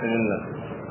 بسم الله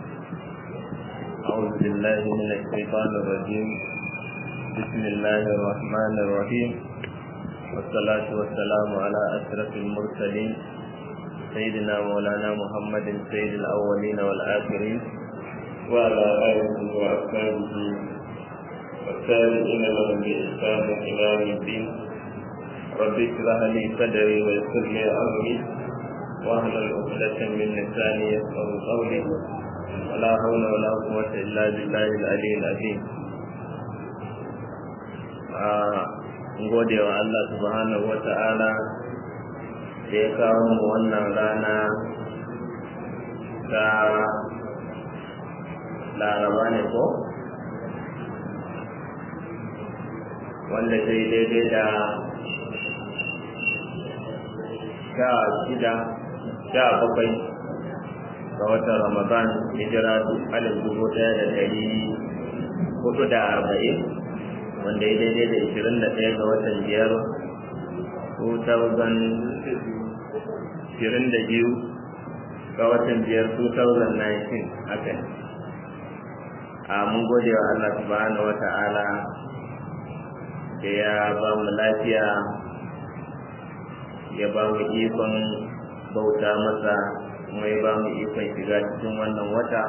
أعوذ بالله من الشيطان الرجيم بسم الله الرحمن الرحيم والصلاة والسلام على أشرف المرسلين سيدنا مولانا محمد سيد الأولين والآخرين وعلى آله وأصحابه والتابعين لهم بإحسان إلى يوم الدين رب اشرح لي صدري ويسر لي أمري واحلل عقدة من لساني يفقه قولي ولا حول ولا قوة إلا بالله العلي العظيم gode wa Allah subhanahu wa ta'ala da ya kawo mu wannan rana ta laraba ne ko wanda ta yi daidai da sha shida sha bakwai ga watan ramadan hijira alif dubu ɗaya da ɗari hudu da arba'in wanda ya daidai da ishirin da ɗaya ga watan biyar 2022 da biyu ga watan biyar 2019 haka a mun gode wa Allah subhanahu wa ta'ala da ya ba mu lafiya ya ba mu ikon bauta masa kuma ya ba mu ikon shiga cikin wannan wata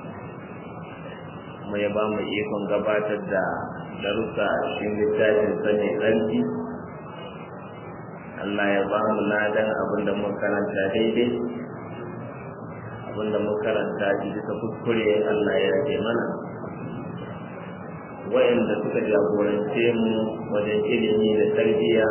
kuma ya ba mu ikon gabatar da darussa a cikin littafin sani tsarki Allah ya ba mu ladan abin da muka karanta daidai abin da muka karanta shi bisa kuskure Allah ya rage mana wa'anda suka jagorance mu wajen ilimi da tarbiyya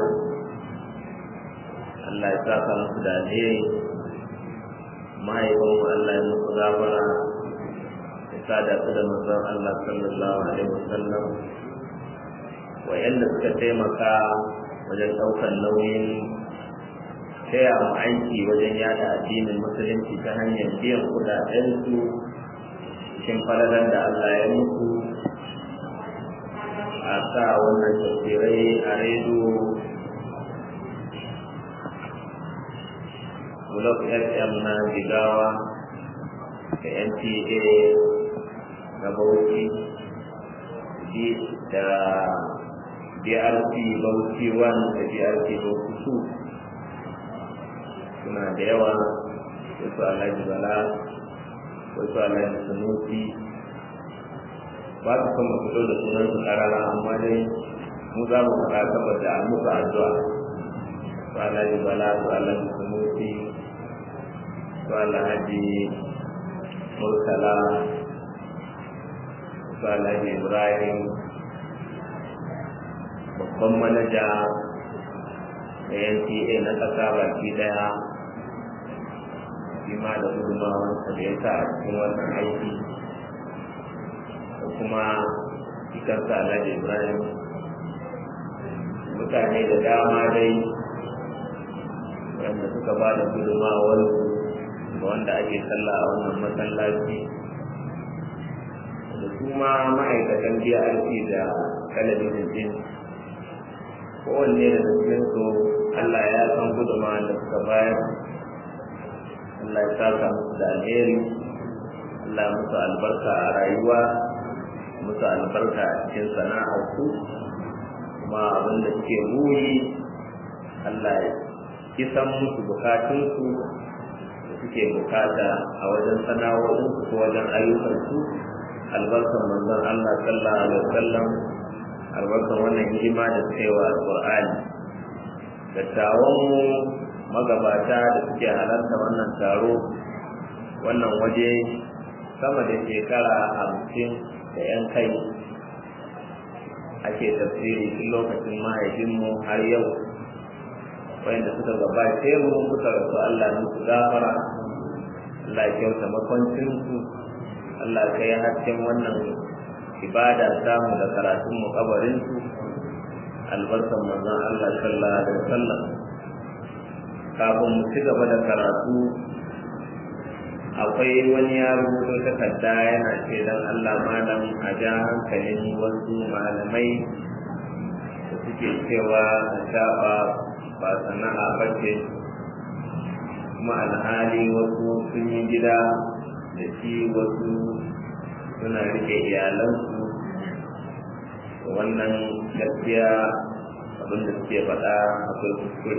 Allah ya saka musu da alheri mahaifanmu Allah ya musu gafara ya sada su da manzon Allah sallallahu alaihi wasallam wa'anda suka taimaka wajen ɗaukar nauyin taya mu aiki wajen yada addinin musulunci ta hanyar biyan kuɗaɗensu cikin falalar da Allah ya musu a sa wannan tafsirai a rediyo Bulog FM na Jigawa da NTA na Bauchi da DRT Bauchi 1 da DRT Bauchi 2 suna da yawa wasu Alhaji Bala wasu Alhaji Sanusi ba su son mu fito da sunan su karara amma dai mu za mu faɗa saboda a musu addu'a su Alhaji Bala su Alhaji Sanusi su Alhaji Murtala su Alhaji Ibrahim babban manaja da NTA na ƙasa baki ɗaya shi ma da gudunmawansa da ya sa a cikin wannan aiki da kuma ikarsa Alhaji Ibrahim mutane da dama dai wanda suka ba da gudunmawarsu ga wanda ake sallah a wannan masallaci da kuma ma'aikatan BRC da talabijin din kowanne da cikin su Allah ya san gudunmawar da suka bayar Allah ya saka musu da alheri Allah musu albarka a rayuwa musu albarka a cikin sana'ar su kuma abin da suke buri Allah ya kisan musu bukatunsu da suke bukata a wajen sana'o'insu ko wajen ayyukansu albarkan manzon Allah sallallahu alaihi wasallam albarkan wannan hidima da suka yi wa alqur'ani dattawan mu magabata da suke halarta wannan taro wannan waje sama da shekara hamsin da yan kai ake tafsiri tun lokacin mahaifinmu har yau wanda suka gabace mu suka rasu Allah musu gafara Allah ya kyauta makwancinsu Allah ka yi hasken wannan ibada samu da karatun mu kabarinsu albarkan manzon Allah sallallahu alaihi wasallam kafin mu ci gaba da karatu akwai wani ya rubuto takarda yana ce dan Allah malam a ja hankalin wasu malamai da suke cewa a shafa ba sana'a bace kuma alhali wasu sun yi gida da shi wasu suna rike iyalansu wannan gaskiya abinda suke faɗa akwai kuskure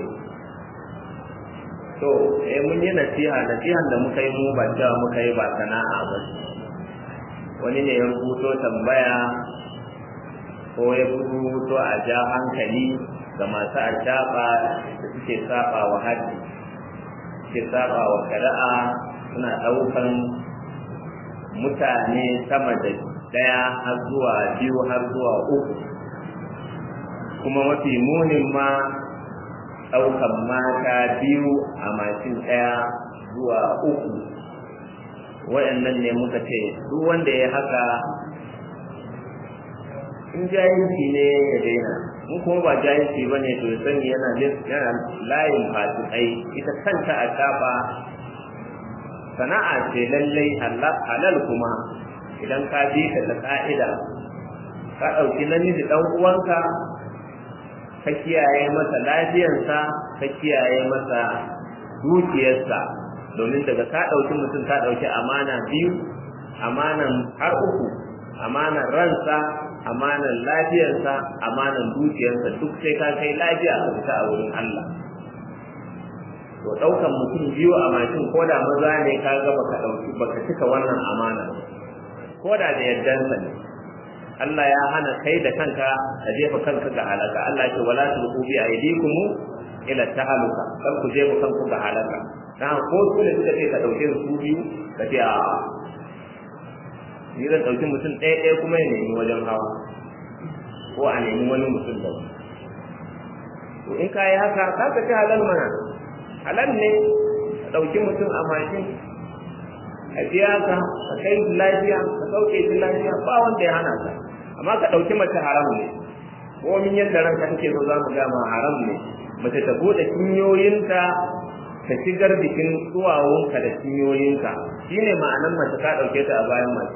to eh mun yi nasiha nasihan da muka yi mu ba cewa muka yi ba sana'a ba wani ne ya rubuto tambaya ko ya rubuto a ja hankali ga masu ajaɓa da suke saba wa haji suke saba wa shari'a suna ɗaukan mutane sama da ɗaya har zuwa biyu har zuwa uku kuma mafi munin ma ɗaukan mata biyu a mashin ɗaya zuwa uku waɗannan ne muka ce duk wanda ya haka in jahilci ne ya daina in kuma ba jahilci ba ne to sani yana yana layin fasikai ita kanta a shafa sana'a ce lallai halal kuma idan ka bi ka da ka'ida ka ɗauki namiji ɗan uwanka ka kiyaye masa lafiyarsa ka kiyaye masa dukiyarsa domin daga ka ɗauki mutum ka ɗauki amana biyu amanan har uku amanan ransa amanan lafiyarsa amanan dukiyarsa duk sai ka kai lafiya ka fita a wurin Allah to ɗaukan mutum biyu a mashin ko da maza ne ka ga baka ɗauki baka cika wannan amana ko da da yardansa ne Allah ya hana kai da kanka ka jefa kanka ga halaka Allah ya ce wala tulqu bi aydikum ila tahaluka kar ku jefa kanku ga halaka dan ko su ne suka ce ka dauke su biyu ka ce a ni zan dauki mutum ɗaya ɗaya kuma ya nemi wajen hawa ko a nemi wani mutum da to in ka yi haka ka ka ci halal mana halal ne ka dauki mutum a mashin ka biya ka ka kai lafiya ka sauke shi lafiya ba wanda ya hana ka amma ka ɗauki mace haram ne ko min yadda ranka take so za mu gama haram ne mace ta bude cinyoyinta ta shigar jikin duwawunka da cinyoyinka shine ma'anan mace ka ɗauke ta a bayan mace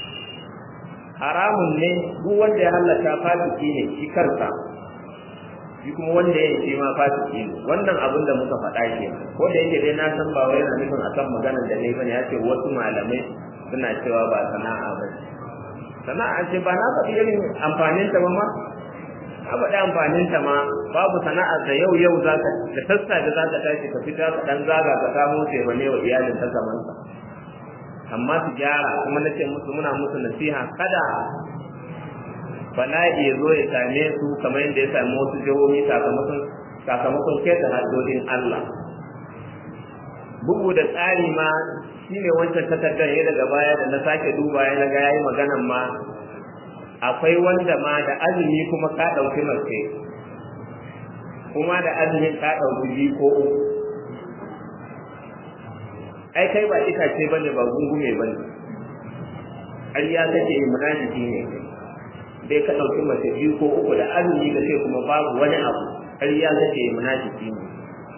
haramun ne duk wanda ya hallaka fasiki ne shi kansa shi kuma wanda ya ce ma fasiki ne wannan abin da muka faɗa ke ko da yake dai na san ba wai yana nufin akan maganar da ne bane ya ce wasu malamai suna cewa ba sana'a ba sana'a ce ba na faɗi irin amfanin ta ba ma na faɗi amfanin ta ma babu sana'a da yau yau za ka da sassafe za ka tashi ka fita ka ɗan zaga ka samo taimane wa iyalin ta zamansa amma su gyara kuma na ce musu muna musu nasiha kada bala'i ya zo ya same su kamar yadda ya sami wasu jihohi sakamakon sakamakon keta haddodin Allah bugu da tsari ma shine wancan takardar ya daga baya da na sake duba ya naga yayi maganan ma akwai wanda ma da azumi kuma ka ɗauki mace kuma da azumin ka ɗauki biyu ko uku ai kai ba itace bane ba gungume bane ƙarya kake yi munafiki ne kai dai ka ɗauki mace biyu ko uku da azumi ka ce kuma babu wani abu ƙarya kake yi munafiki ne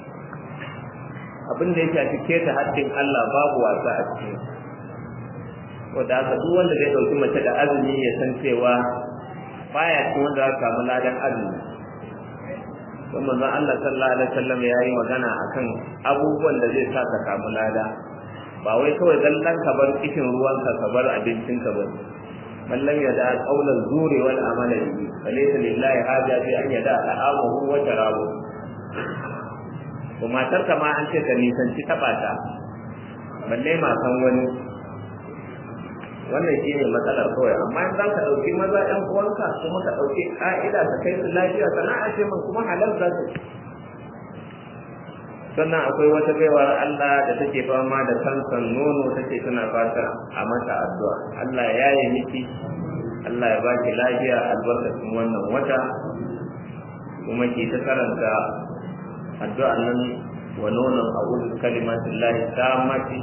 abin da ya shafi keta haddin Allah babu wasa a cikin wanda haka duk wanda zai ɗauki mace da azumi ya san cewa baya cikin wanda za samu ladan azumi don manzon Allah sallallahu alaihi wasallam ya yi magana akan abubuwan da zai sa ka samu lada ba wai kawai zallan ka bar kishin ruwanka ka bar abincinka ba من لم يدع قول الزور والعمل به فليس لله حاجة في أن يدع طعامه وشرابه وما ترك ما أنت كنيسان تباتا balle ma san wani wannan shi ne matsalar kawai amma in za ka ɗauki maza ɗan uwanka kuma ka ɗauki ƙa'ida ka kai su lafiya sana'a ce man kuma halal za su sannan akwai wata baiwar Allah da take fama da kansan nono take tana fata a mata addu'a Allah ya yi miki Allah ya baki lafiya albarkacin wannan wata kuma ki ta karanta addu'a nan wa nonon a'udhu kalimatin lahi tammati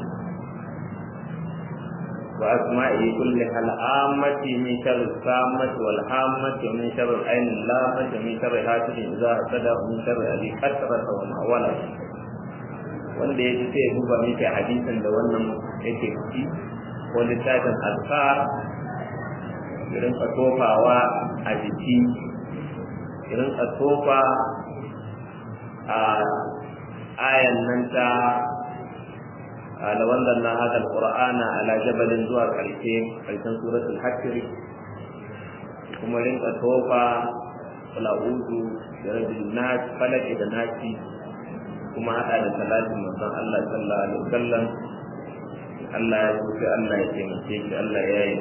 wa asma'i kulli hal ammati min sharri sammati wal hammati wa min sharri ainin lamati wa min sharri hasidin idza hasada wa min sharri abi qatrata wa ma walad wanda ya ji sai ya duba miki hadisin da wannan yake ciki ko littafin azkar irin ka tofawa a jiki irin ka tofa a ayan nan ta ala wannan na hada alqur'ana ala jabalin zuwa karshe karshen suratul hajj kuma rinka tofa wala uzu da rabbil nas falaki da nasi kuma hada da salatin manzon Allah sallallahu alaihi wasallam Allah ya so sai Allah ya taimake shi Allah ya yi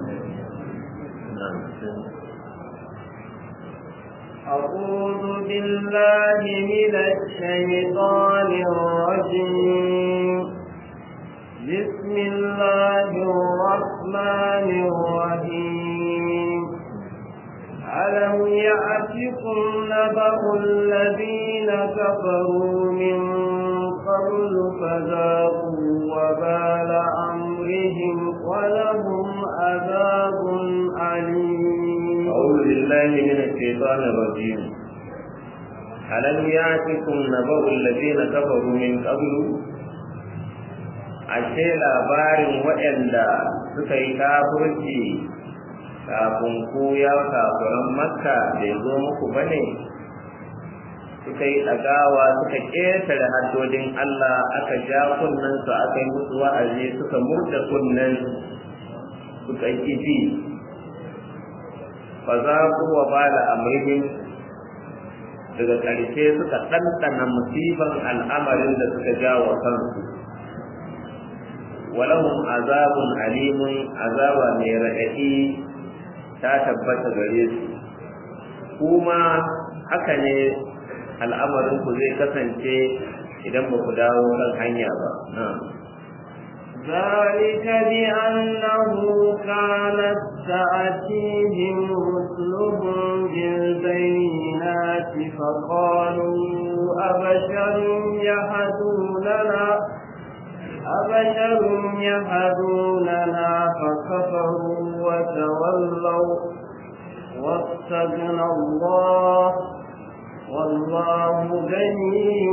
أعوذ بالله من الشيطان الرجيم بسم الله الرحمن الرحيم ألم يأتكم نبأ الذين كفروا من قبل فذاقوا وبال أمرهم ولهم عذاب أليم أعوذ بالله من الشيطان الرجيم ألم يأتكم نبأ الذين كفروا من قبل ashe labarin waɗanda suka yi kafirci kafin ku ya kafiran makka bai zo muku ba ne suka yi ɗagawa suka ƙetare haddodin Allah aka ja kunnensu aka yi musu wa'azi suka murda kunnen suka yi ji fa za ku wa ba da amrihim daga ƙarshe suka ɗanɗana musiban al'amarin da suka ja wa kansu walahum azabun alimun azaba mai raɗaɗi ta tabbata gare su kuma haka ne al'amarinku zai kasance idan ba ku dawo kan hanya ba ذلك بأنه كانت تأتيهم رسلهم بالبينات فقالوا أبشر يهدوننا أبشر يهدوننا فكفروا وتولوا واستغنى الله والله غني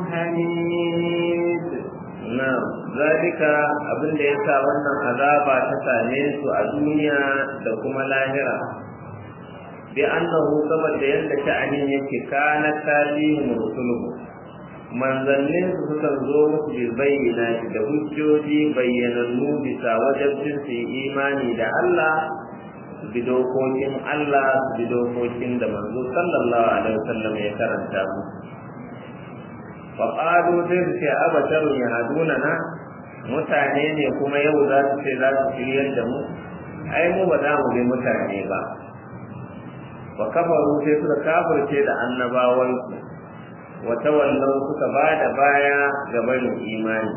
حميد نعم ذلك abin da yasa wannan azaba ta same su a duniya da kuma lahira bi annahu saboda yadda sha'anin yake kana talihim rusuluhu manzannin su suka zo musu bi bayyana da hujjoji bayyanannu bisa wajabcin su imani da Allah su bi dokokin Allah su bi dokokin da manzo sallallahu alaihi wasallam ya karanta mu fa qalu sai su ce abasharun yahduna na mutane ne kuma yau za su ce za su shiryar da mu ai mu ba za mu bi mutane ba wa kafaru sai suka kafirce da annabawansu wata wallau suka ba da baya ga barin imani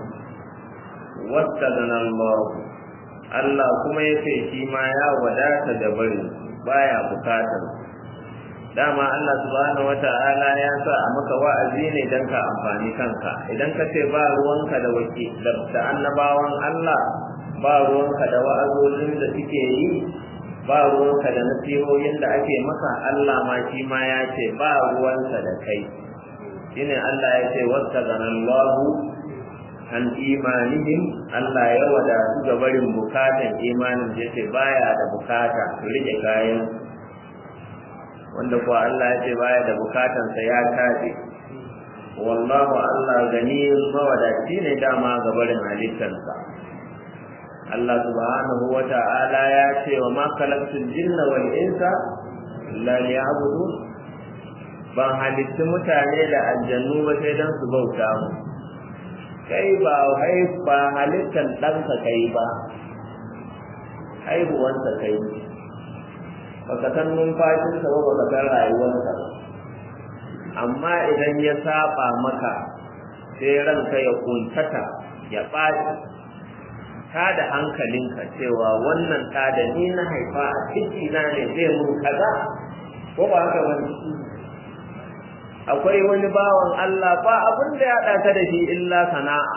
wasta Allah Allah kuma ya ce shi ma ya wadata da barin baya bukatar dama Allah subhanahu wata'ala ya sa a maka wa'azi ne don ka amfani kanka idan ka ce ba ruwanka da wake da annabawan Allah ba ruwanka da wa'azozin da suke yi ba ruwanka da nasihohin da ake maka Allah ma shi ma ya ce ba ruwanka da kai shine Allah ya ce wastaganallahu an imanihim Allah ya wadatu ga barin bukatan imanin da yake baya da bukata su rike kayan wanda kuwa Allah ya ce baya da bukatan sa ya tafi wallahu Allah ganiyun mawadaci ne dama ga barin halittarsa Allah subhanahu wa ta'ala ya ce wa ma khalaqtul jinna wal insa illa liya'budun ban halitti mutane da aljannu ba sai don su bauta mu kai ba ba halittar ɗanka kai ba haihuwansa kai baka san numfashinsa ba baka san rayuwarsa amma idan ya saba maka sai ranka ya kuntata ya ɓaci ta da hankalinka cewa wannan ta da ni na haifa a ciki na ne zai mun kaza ko ba haka wani akwai wani bawan Allah ba abin da ya haɗa ka da shi illa sana'a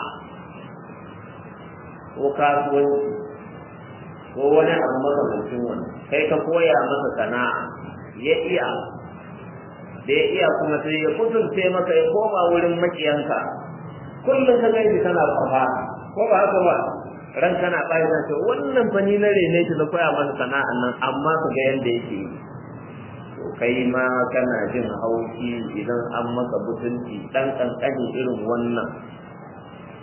ko kasuwanci ko wani abu makamancin wani kai ka koya masa sana'a ya iya da ya iya kuma sai ya kuturce maka ya koma wurin makiyanka kullum ka gani kana kwafa ko ba haka ba ran kana ɓari na ce wannan fa ni na rene shi na koya masa sana'an nan amma ka ga yanda yake yi kai ma kana jin haushi idan an maka butunci dan kankani irin wannan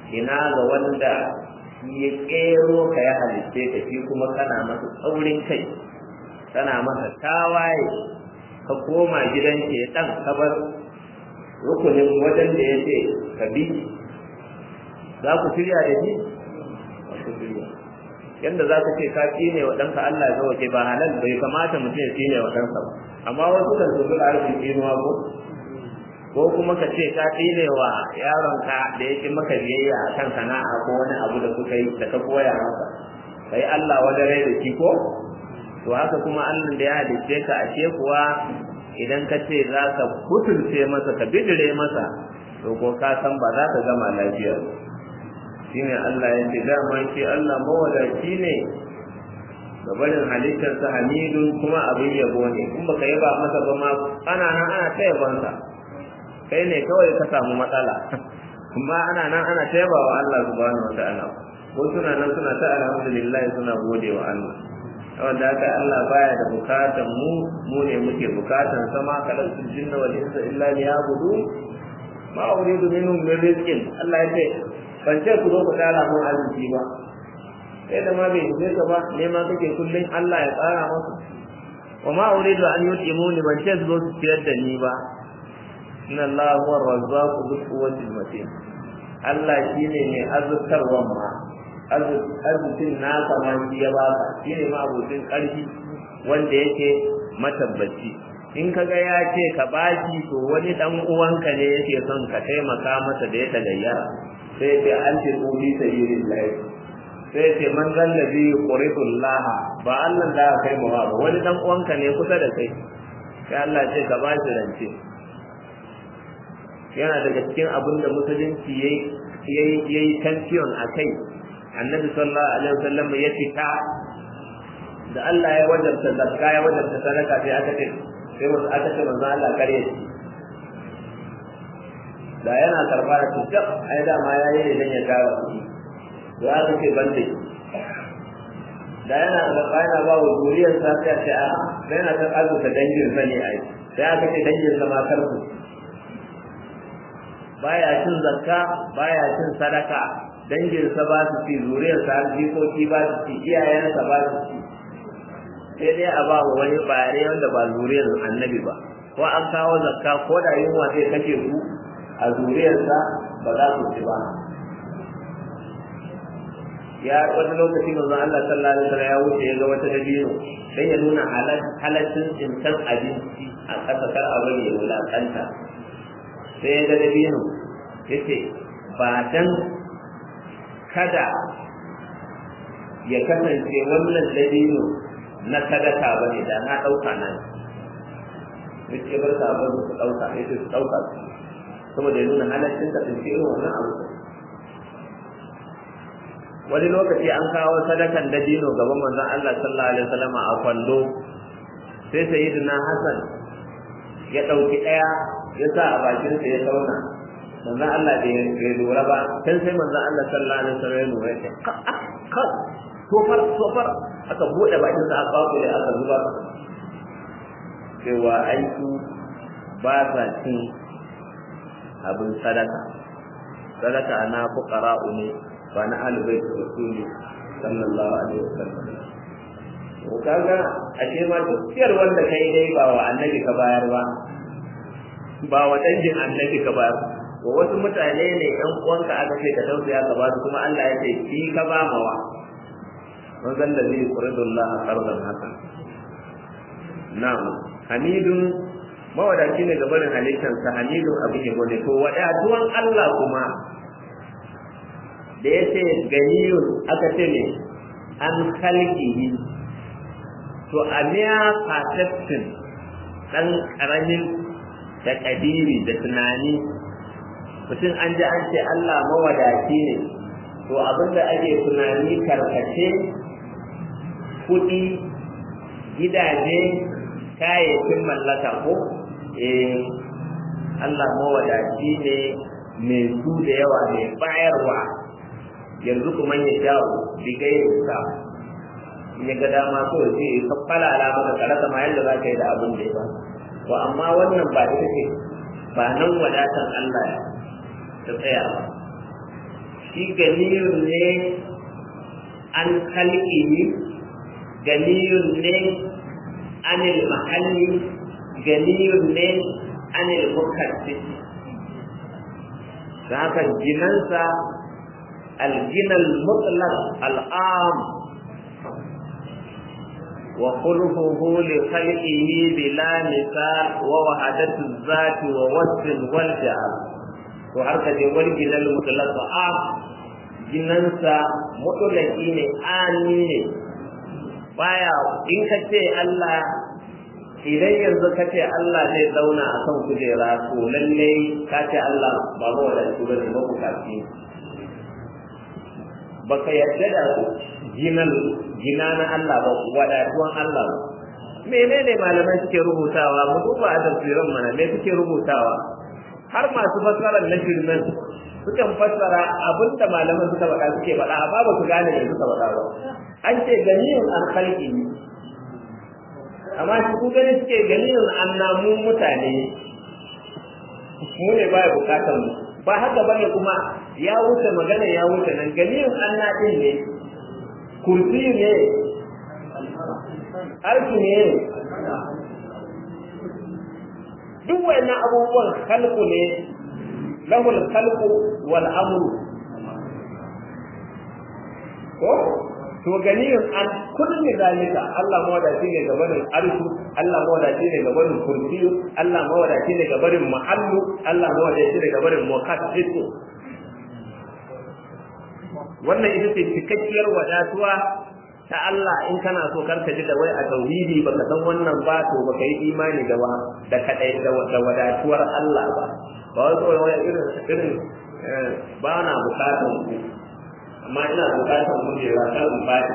ina ga wanda ya kero ka ya halitte ka shi kuma kana masa tsaurin kai kana masa tawaye ka koma gidan ke dan kabar rukunin wajen da ya ce ka bi za ku shirya da shi ba ku shirya yadda za ka ce ka tsine wa ɗanka Allah ya zawace ba halal bai kamata mutum ya tsine wa ɗansa ba amma wasu kan su zuwa arzikin tsinuwa ko ko kuma ka ce ka tsine wa yaronka da ya ci maka biyayya a kan sana'a ko wani abu da kuka yi da ka koya masa kai Allah wani rai da shi ko to haka kuma Allah da ya halicce ka ashe kuwa idan ka ce za ka kutulce masa ka bidire masa to ko ka san ba za ka gama lafiya shine Allah ya ce dama shi Allah mawadaci ne ga barin halittarsa hamidun kuma abin yabo ne in baka yaba masa ba ma ana nan ana ta yabonsa kai ne kawai ka samu matsala kuma ana nan ana ta yaba wa Allah subhanahu wa ta'ala ko suna nan suna ta alhamdulillah suna gode wa Allah wanda haka Allah baya da bukatan mu mu ne muke bukatan sama kalatul jinna wal insa illa liyabudu ma uridu minhum min rizqin Allah ya ce ban ce ku zo ku tsara mun arziki ba sai da ma bai yi ka ba ne ma kake kullun Allah ya tsara maka wa ma uridu an yutimuni ban ce su zo su ciyar da ni ba inna Allah huwa razzaqu dhul quwwati matin Allah shine mai azurtarwa ma arzikin nasa ma shi ya baka shine ma abokin karfi wanda yake matabbaci in kaga ya ce ka baki to wani dan uwanka ne yake son ka taimaka masa da ya tagayyara sai ce an ce ku bi sabilillah sai ce man zallabi quridullah ba Allah da kai mu ba wani dan uwanka ne kusa da kai sai Allah ce ka ba shi rance yana daga cikin abin da musulunci yayi yayi yayi tension akai annabi sallallahu alaihi wasallam ya fita da Allah ya wajabta zakka ya wajabta sadaka sai aka ce sai wasu aka ce manzo Allah kare shi da yana karba da tuka ai da ma yayi ne dan ya tara kuɗi da aka ce bande da yana karba yana ba wa zuriyar sa sai ce a sai yana kan azuka dangin sa ne ai sai aka ce dangin sa ma karku baya cin zakka baya cin sadaka danginsa ba su ci zuriyarsa har jikoki ba su ci iyayensa ba su ci sai dai a ba wa wani bare wanda ba zuriyar annabi ba ko an kawo zakka ko da yunwa zai kashe su a zuriyarsa ba za su ci ba ya wani lokaci manzon Allah sallallahu alaihi wasallam ya wuce ya ga wata dabino sai ya nuna halaccin tsintar abinci a ƙasa kar a bari ya wulaƙanta sai ya ga dabino yace ba dan kada ya kasance wannan dabino na sadaka ba ne da na ɗauka nan yace bar ka bar su ɗauka yace su ɗauka saboda ya nuna halaccin ka tsince irin wannan abu wani lokaci an kawo sadakan dabino gaban manzon Allah sallallahu alaihi wasallam a kwando sai sayyidina Hassan ya ɗauki ɗaya ya sa a bakinsa ya sauna manzon Allah bai lura ba sai sai manzon Allah sallallahu alaihi wasallam ya lura ya ka ka tofar tofar aka bude bakin sa aka kawo da aka zuba cewa aiki ba sa cin abin sadaka sadaka na fuqara'u ne ba na albayt rasuli sallallahu alaihi wasallam to kaga ashe ma duk ciyar wanda kai dai ba wa annabi ka bayar ba ba wa dangin annabi ka bayar wa wasu mutane ne ɗan uwanka aka ce ka tausaya ka ba su kuma Allah ya ce ki ka ba mawa man zan da zai quridu Allah qardan hasan na'am hamidun mawadaci ne gabanin halittar sa hamidun abin yabo ne to wadatuwan Allah kuma da ya ce ganiyun aka ce ne an kalkihi to a miya perception dan karamin da kadiri da tunani mutum an ji an ce Allah mawadaci ne to abinda ake tunani karkace kuɗi gidaje kayayyakin mallaka ko eh Allah mawadaci ne mai su da yawa mai bayarwa yanzu kuma ya jawo digai sa ya ga dama so ce ka falala maka karasa ma yadda za ka yi da abin da ya ba to amma wannan ba ita ce ba nan wadatan Allah ta tsaya ba shi ganiyun ne an kalƙihi ganiyun ne anil mahalli ganiyun ne anil mukaddis da haka ginansa alginal mutlaq al'am wa khulquhu li khalqihi bila misal wa wahadatu zati wa wasfin wal ja'al to har ka je wal ginal mutlaq am ginansa mutlaqi ne ani ne baya in ka ce Allah idan yanzu ka ce Allah zai zauna a kan kujera to lalle ka ce Allah ba ba wa da su ba ba ku kafi baka yadda da jinan jina na Allah ba wadatuwan Allah ba menene malamai suke rubutawa mu duba a tafsirin mana me suke rubutawa har masu fassarar na shirmen sukan fassara abinda malaman suka faɗa suke faɗa amma ba su gane me suka faɗa ba an ce ganiyin an khalqi amma shi ku gani suke ganiyin an namu mutane mu ne baya bukatar mu ba haka bane kuma ya wuce magana ya wuce nan ganiyin an na din ne kursi ne arki ne duk wayannan abubuwan khalqu ne lahul khalqu wal amru ko to ganiyun an kulli zalika Allah mawadaci ne ga barin arshu Allah mawadaci ne ga barin kursiyu Allah mawadaci ne ga barin mahallu Allah mawadaci ne ga barin muqaddisu wannan ita ce cikakkiyar wadatuwa ta Allah in kana so karka ji da wai a tauhidi baka san wannan ba to baka yi imani da wa da kadai da wadatuwar Allah ba ba wai kawai wai irin irin ba na bukatan ku amma ina bukatan kujera kan in bani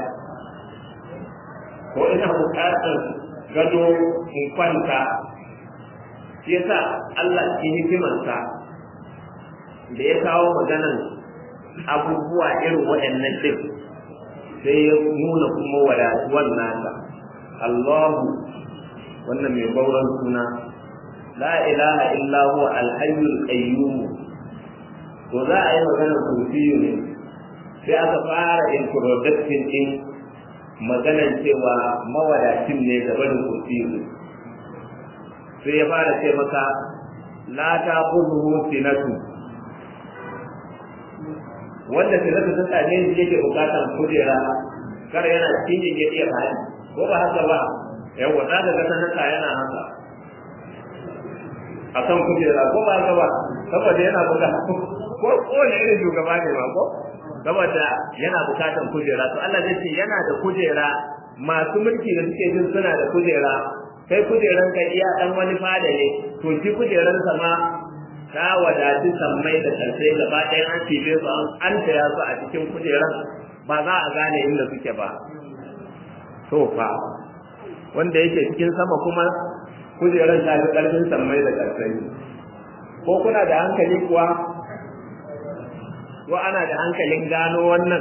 ko ina bukatan gado in kwanta shi yasa Allah cikin hikimarsa da ya kawo maganan abubuwa irin waɗannan ɗin sai ya nuna kuma wadatuwar nasa Allahu wannan mai bauran suna la ilaha illa huwa alhayyul qayyum to za a yi maganar kursiyu ne sai aka fara introduction din maganar cewa mawadacin ne da barin kursiyu sai ya fara ce maka la ta khudhu sinatu wanda sinatu ta same shi yake bukatar kujera kar yana cikin ya iya hali ko ba haka ba yawa da daga sanata yana haka a kan kujera ko ba haka ba saboda yana bukatar ko ko ne irin shugaba ne ma ko saboda yana bukatan kujera to Allah zai ce yana da kujera masu mulki da suke jin suna da kujera kai kujeran ka iya dan wani fada ne to shi kujeran sa ma ta wadaci sammai da karshe gaba ɗaya an cibe su an taya su a cikin kujeran ba za a gane inda suke ba to fa wanda yake cikin sama kuma kujeran ta fi ƙarfin sammai da karshe ko kuna da hankali kuwa ko ana da hankalin gano wannan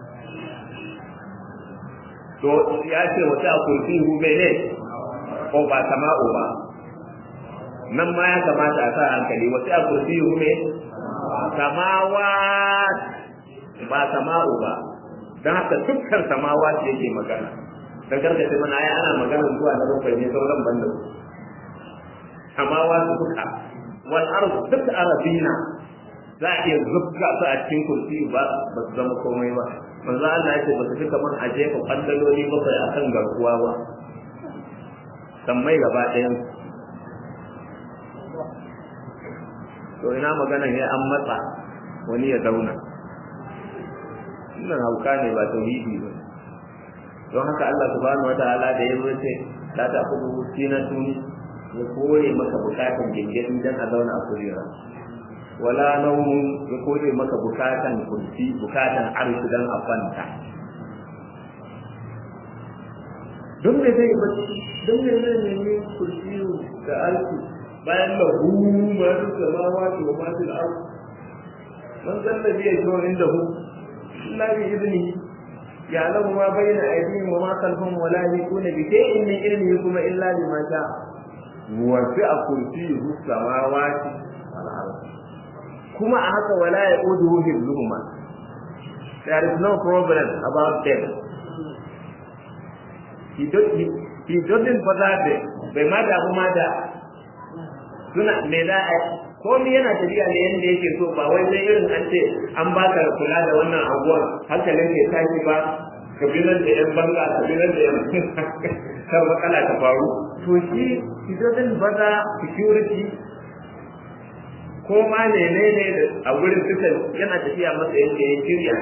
to ya ce wata a kurfi hu ne ko ba sama'u ba nan ma ya kamata a sa hankali wata a kurfi hu ne samawa ba sama'u ba don haka dukkan samawa ce yake magana don karkace mana ya ana magana zuwa na bakwai ne sauran banda samawa su duka wal arzu duk arabina za a iya zubga su a cikin kursi ba ba su zama komai ba manzo Allah ya ce ba su fi kamar a jefa kwandaloli bakwai a kan garkuwa ba sammai gaba ɗayan to ina magana ya an matsa wani ya zauna wannan hauka ne ba tauhidi ba don haka Allah subhanahu wataala da ya zo ce ta ta kudu sinatun ya kore maka bukatan gingiri dan a zauna a kurera wala naumun ya kore maka bukatan kursi bukatan arshi dan a kwanta don me zai bacci don me zai nemi kursi da arshi bayan da hu ma su samawa to ma su da arshi man zalla biya jo inda hu illa bi idni يعلم ما بين أيديهم وما خلفهم ولا يكون بشيء من علمه كما إلا بما شاء وسع كرسيه السماوات والأرض kuma a haka wala ya ƙudu hifzuhuma there is no problem about them he, do, he, he doesn't bother them bai ma damu ma da suna me za a komai yana tafiya ne yadda yake so ba wai sai irin an ce an baka kula da wannan abuwan hankalin ke tashi ba kabilar da yan banga kabilar da yan kan matsala ta faru to shi he doesn't bother security ko ma ne ne ne a wurin suka yana tafiya masa yadda ya shirya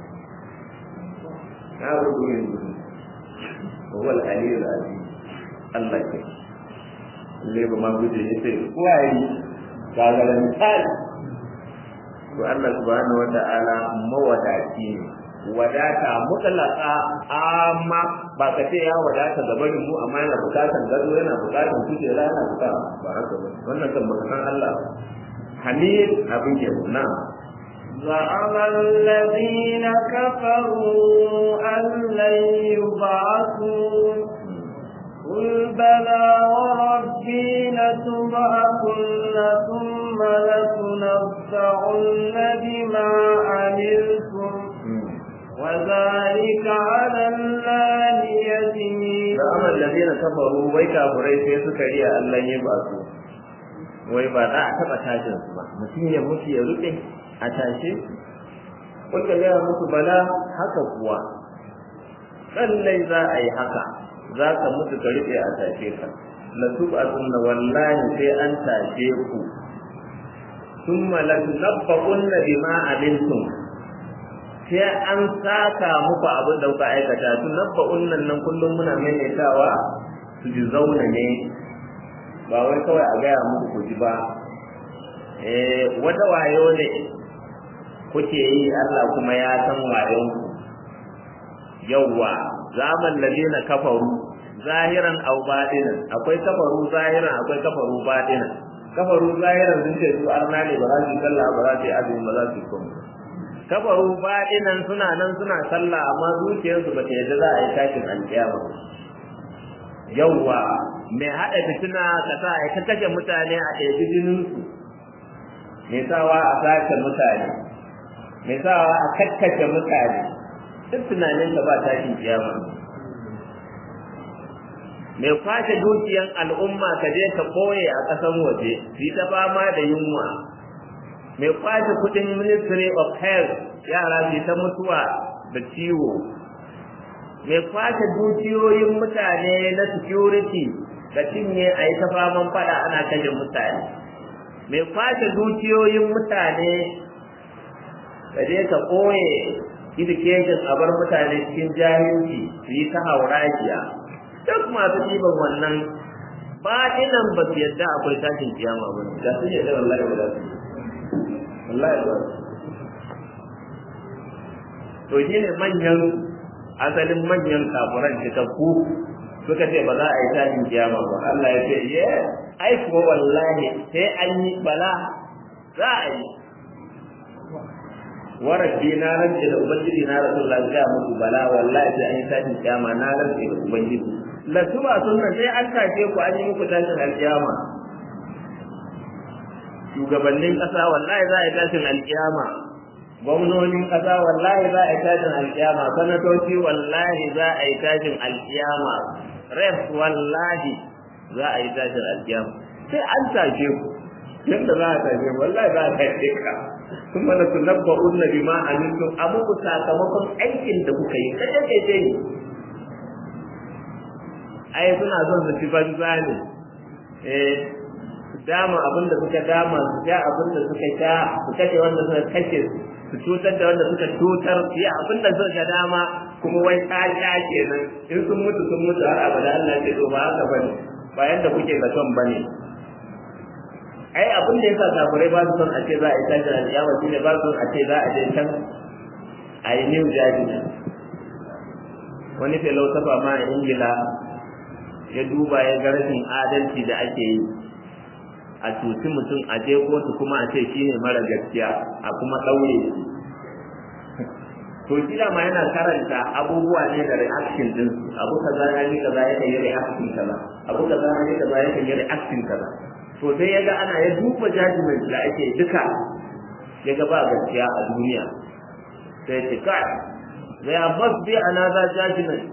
na rubu yin gudu wal aliyul azim Allah ke leba ma guje ya ce kuwaye gagara misali to Allah subhanahu wa ta'ala mawadaci ne wadata mutlaka amma ba ka ce ya wadata ga barin mu amma yana bukatan gado yana bukatan kujera yana bukatan ba haka ba wannan kan baka san Allah hamid abin ke na زعم الذين كفروا أن لن يبعثوا قل بلى وربي لتبعثن ثم لتنبعن بما عملتم وذلك على الله يسير زعم الذين كفروا wai kafirai sai suka riya Allah ya ba su wai ba za a taba tashin su ba mutum ya mutu ya rufe a tashe kuka gaya musu bala haka kuwa lallai za a yi haka za ka mutu ka rufe a tashe ka la tub'atunna wallahi sai an tashe ku thumma la tunabba'unna bima amiltum sai an saka muku abin da kuka aikata tunabba'unnan nan kullum muna maimaitawa su ji zauna ne ba wai kawai a gaya muku ku ji ba eh wata wayo ne kuke yi Allah kuma ya san wayon ku yawwa zaman ladina kafaru zahiran aw batinan akwai kafaru zahiran akwai kafaru batinan kafaru zahiran sun ce su arna ne ba za su sallah ba za su yi azumi ba za su yi komai kafaru batinan suna nan suna sallah amma zuciyarsu ba ta yadda za a yi tashin alkiyama yawwa mai haɗa fitina ka sa a ta kashe mutane a ɗebi jininsu mai sawa a sace mutane mai sawa a kakkashe mutane duk tunanin ka ba tashin kiyama mai kwace dukiyan al'umma ka je ka koye a ƙasan waje su ta fama da yunwa mai kwace kudin ministry of health yara su ta mutuwa da ciwo mai kwace dukiyoyin mutane na security da cinye a yi ta faman fada ana kashe mutane mai kwace dukiyoyin mutane ka je ka koye education a bar mutane cikin jahilci su yi ta haurajiya duk masu ɗiban wannan baɗinan ba su yadda akwai tashin kiyama ba da su yadda wallahi ba za su wallahi ba to shi ne manyan asalin manyan kafuran cikakku suka ce ba za a yi tashin kiyama ba Allah ya ce ye ai kuwa wallahi sai an yi bala za a yi warabbi na rance da ubangiji na rasulullah ya musu bala wallahi sai an yi tashin kiyama na rance da ubangiji la tuba sunna sai an tashe ku an yi muku tashin alkiyama shugabannin kasa wallahi za a yi tashin alkiyama gwamnonin kasa wallahi za a yi tashin alkiyama sanatoci wallahi za a yi tashin alkiyama ref wallahi za a yi tashin alkiyama sai an tashe ku yadda za a tashe wallahi za a tashe ka kuma na tunabba'un na bima amintum abu ku sakamakon aikin da kuka yi kaje kaje ne ai suna son su ci banza ne eh dama abin da suka dama su sha abin da suka sha su kashe wanda suka kashe su cutar da wanda suka cutar su yi abin da suka dama kuma wai ta sha kenan in sun mutu sun mutu har abada Allah ce to ba haka bane ba yanda kuke zaton bane ai abin da yasa kafirai ba su son a ce za a yi tashi alƙiyama shine ba su son a ce za a je can a yi new judgment wani filosofa ma a ingila ya duba ya ga rashin adalci da ake yi a cuci mutum a je kotu kuma a ce shi ne mara gaskiya a kuma ɗaure shi to shi ma yana karanta abubuwa ne da reaction din su abu kaza ya yi kaza ya yi reaction kaza abu kaza ya yi kaza ya yi reaction kaza to sai ya ga ana ya duba judgment da ake duka ya ga ba gaskiya a duniya sai ce kai there must be another judgment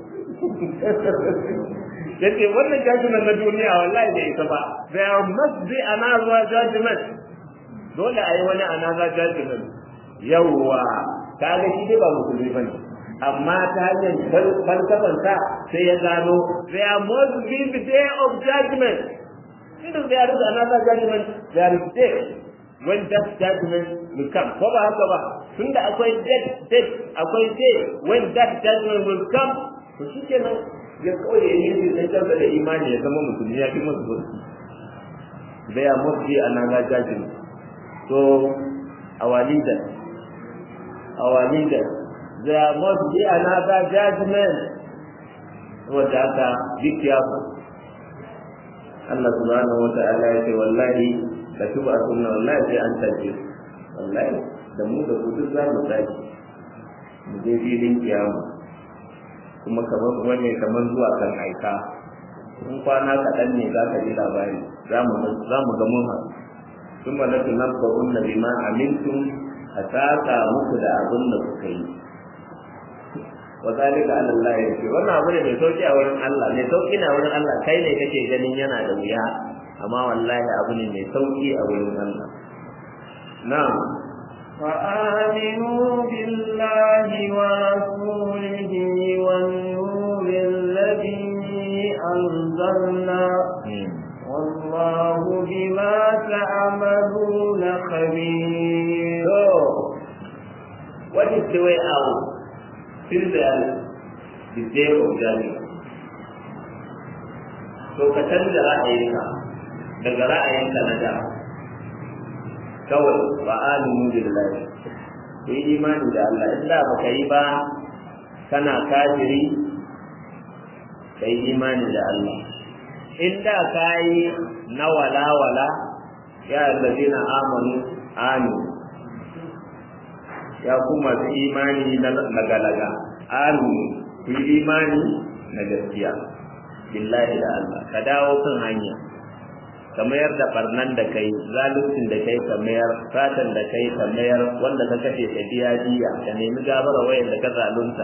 yace wannan judgment na duniya wallahi bai isa ba there must be another judgment dole a yi wani another judgment yawwa kaga shi dai ba musulmi bane amma ta hanyar falsafansa sai ya gano there must be the day of judgment Since there is another judgment, there is death. When that judgment will come. Ko ba haka ba, tunda akwai death, death, akwai day, when that judgment will come, to shi kenan ya kawai ya yi sai canza da imani ya zama musulmi ya fi masu gudu. There must be another judgment. So, our leader, our leader, there must be another judgment. Saboda haka, be careful. Allah subhanahu wa ta'ala ya ce wallahi da tuba sunna wallahi sai an tace wallahi da mu da kudu za mu tashi mu je filin kiyama kuma kamar wani kamar zuwa kan aika in kwana kaɗan ne za ka ji labari za mu ga mun haɗu sun ma nafi nan ba unna bima amintum a saka muku da abin da kuka yi wa zalika ala Allah yake wannan abu ne mai sauki a wurin Allah mai sauki na wurin Allah kai ne kake ganin yana da wuya amma wallahi abu ne mai sauki a wurin Allah na'am وآمنوا بالله ورسوله والنور الذي أنزلنا والله بما تعملون خبير. So, what is the way out? till the, the day of judgment. To ka canza ra'ayinka daga ra'ayinka na da kawai ba alimu billahi ku yi imani da Allah in da baka yi ba kana kafiri ka yi imani da Allah in da ka yi na wala-wala ya allazina amanu aminu ya ku masu imani na lagalaga alu ku yi imani na gaskiya billahi da Allah ka dawo kan hanya ka mayar da barnan da kai zaluncin da kai ka mayar satan da kai ka mayar wanda ka kashe ka biya diya ka nemi gabara wayan da ka zalunta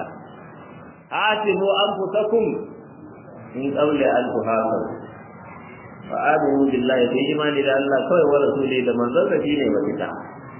atimu anfusakum in qawli al-fuhasa fa aminu billahi fi imani da Allah kawai wa rasuli da manzon sa shine mafita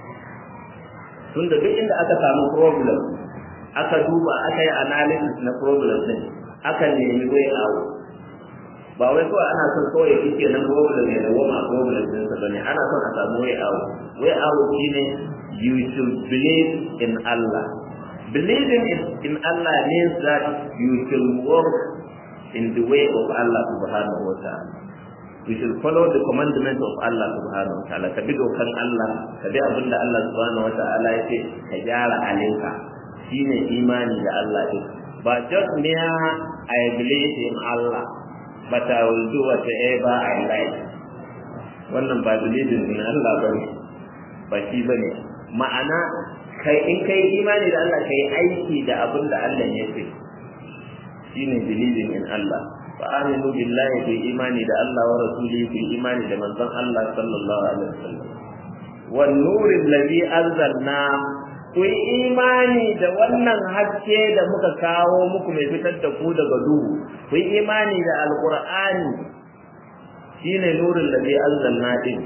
tunda duk inda aka samu problem aka duba aka yi analysis na problem din aka nemi way out ba wai kawai ana son kawai kike nan problem ne da wama problem din sa bane ana son a samu way out way out shine you should believe in Allah believing in, in Allah means that you should work in the way of Allah subhanahu wa ta'ala we should follow the commandment of Allah subhanahu wa ta'ala ka bi dokan Allah ka bi abinda Allah subhanahu wa ta'ala ya ce ka gyara halinka shine imani da Allah din ba just mere I believe in Allah but I will do whatever I like wannan ba believing in Allah bane ba shi bane ma'ana kai in kai imani da Allah kai aiki da abinda Allah ya ce shine believing in Allah فآمنوا بالله في إيمان دا الله ورسوله في إيمان دا من الله صلى الله عليه وسلم والنور الذي أنزلنا ku yi imani da wannan haske da muka kawo muku mai fitar da ku daga duhu ku yi imani da alqur'ani shine nurin da zai anzalna din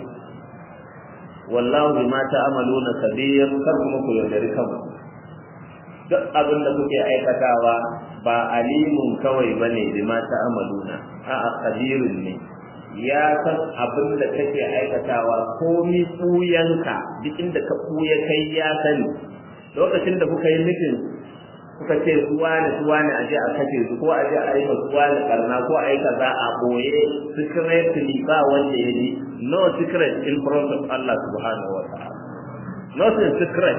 wallahu bima ta'maluna kabir kar kuma ku yaudari kanku duk abin da kuke aikatawa ba alimun kawai bane bima ta'maluna a'a kabirun ne ya san abin da kake aikatawa komi tsuyanka duk inda ka tsuya kai ya sani lokacin da kuka yi mitin kuka ce suwa ne suwa ne aje a kace su ko aje a yi suwa ne karna ko a yi kaza a boye secretly ba wanda ya ji no secret in front of Allah subhanahu wa ta'ala nothing secret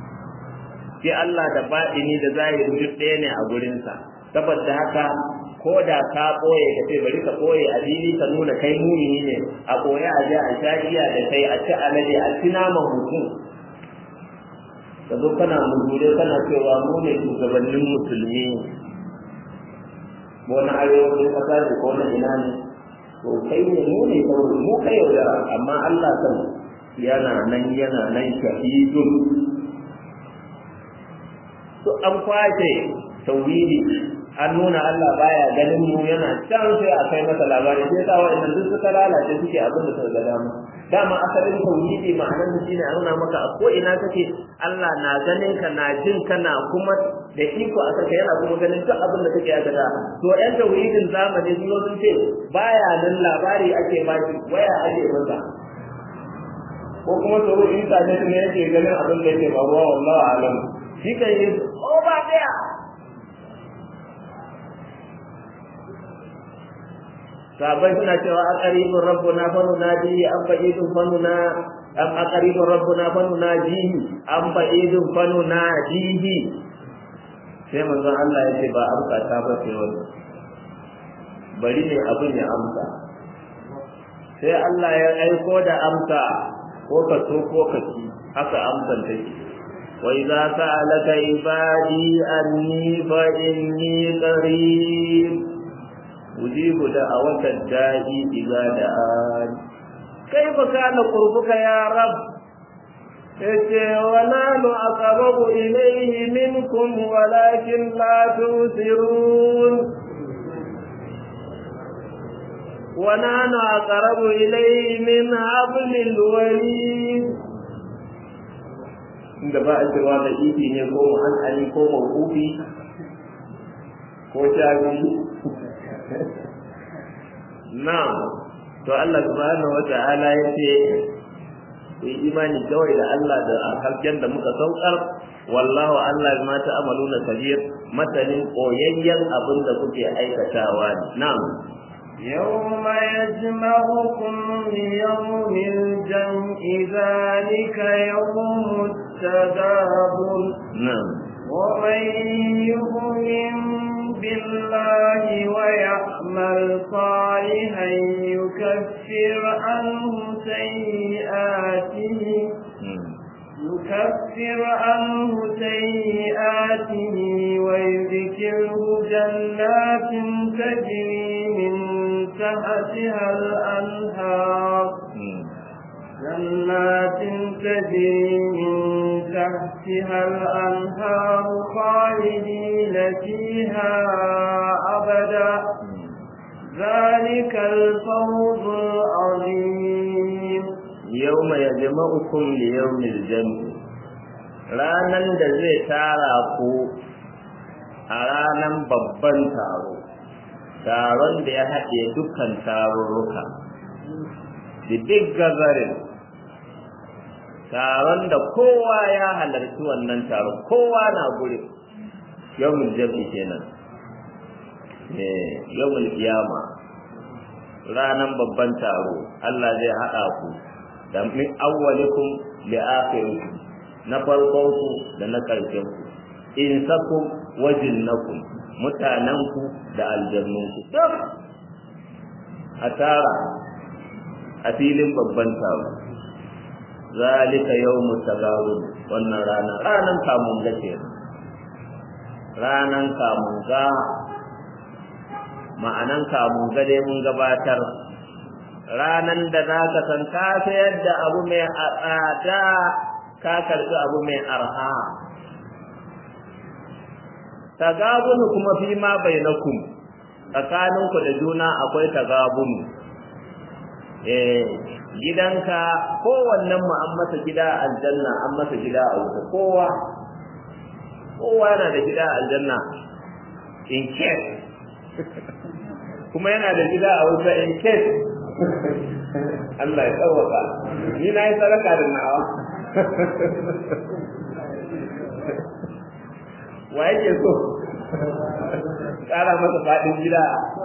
sai Allah da baɗini da zahiri duk ɗaya ne a gurinsa saboda haka ko da ka ɓoye ka ce bari ka ɓoye a fili ka nuna kai muni ne a ɓoye a je a sha giya da kai a ci alade a ci naman mutum ka zo kana muzure kana cewa mu ne shugabannin musulmi ko na arewacin ƙasa ne ko na ina ne to kai ne mu ne kawai mu kai yaudara amma Allah kan yana nan yana nan shahidun an kwace tauhidi an nuna Allah baya ganin mu yana can sai a kai masa labari sai sa wa'annan duk suka lalace suke abin da suka ga dama dama asalin tauhidi ma'anar shi ne a nuna maka a ko ina kake Allah na ganin ka na jin ka na kuma da iko a saka yana kuma ganin duk abin da kake aka da to yan tauhidin zamani sun sun ce baya nan labari ake baki waya ake masa ko kuma tsoro internet ne yake ganin abin da yake faruwa wallahi alam shi kan yi over there sahabbai suna cewa a qaribun rabbuna fa nunadi an ba'idun fa nuna am a qaribun rabbuna fa nunajihi an ba'idun fa nunadihi sai manzon Allah ya ce ba amsa ta ba sai wannan bari ne abin ya amsa sai Allah ya aiko da amsa ko ka so ko ka ci haka amsan take وإذا سألك عبادي أني فإني قريب أجيب دعوة الداعي إذا دعان كيف كان قربك يا رب ونحن أقرب إليه منكم ولكن لا تبصرون ونحن أقرب إليه من حبل الوريد inda ba a cewa da ifi ne ko mu'an'ani ko mawufi ko shafi na to Allah subhanahu wa ta'ala ya ce yi imani kawai da Allah da hasken da muka saukar wallahu Allah ma ta'amaluna kabir matanin koyayyen abin da kuke aikatawa ne na'am يوم يجمعكم ليوم الجمع ذلك يوم التغابن نعم ومن يؤمن بالله ويعمل صالحا يكفر عنه سيئاته يكفر عنه سيئاته ويذكره جنات تجري من تحتها الأنهار جنات تجري من تحتها الأنهار خالدين فيها أبدا ذلك الفوز العظيم يوم يجمعكم ليوم الجمع ranan da zai tara ku a ranan babban taro taron da ya haɗe dukkan tarurruka the big gathering taron da kowa ya halarci wannan taron kowa na guri yawmul jam'i kenan eh yawmul qiyama ranan babban taro Allah zai haɗa ku da min awwalikum li akhirikum na farkon ku da na ƙarshen ku insakum wa jinnakum mutanenku da aljannunku duk a tara a filin babban taro zalika yawmu tagabun wannan rana ranan kamun ga ke ranan kamun ga ma'anan kamun ga dai mun gabatar ranan da za ka san ka sayar da abu mai tsada ka karɓi abu mai arha tagabunu kuma fi ma bainakum tsakaninku da juna akwai tagabunu eh gidanka kowannen mu an masa gida a aljanna an masa gida a wuta kowa kowa yana da gida a aljanna in case kuma yana da gida a wuta in case Allah ya tsawaka ni na yi sadaka da nawa wa yake so ƙara masa faɗin gida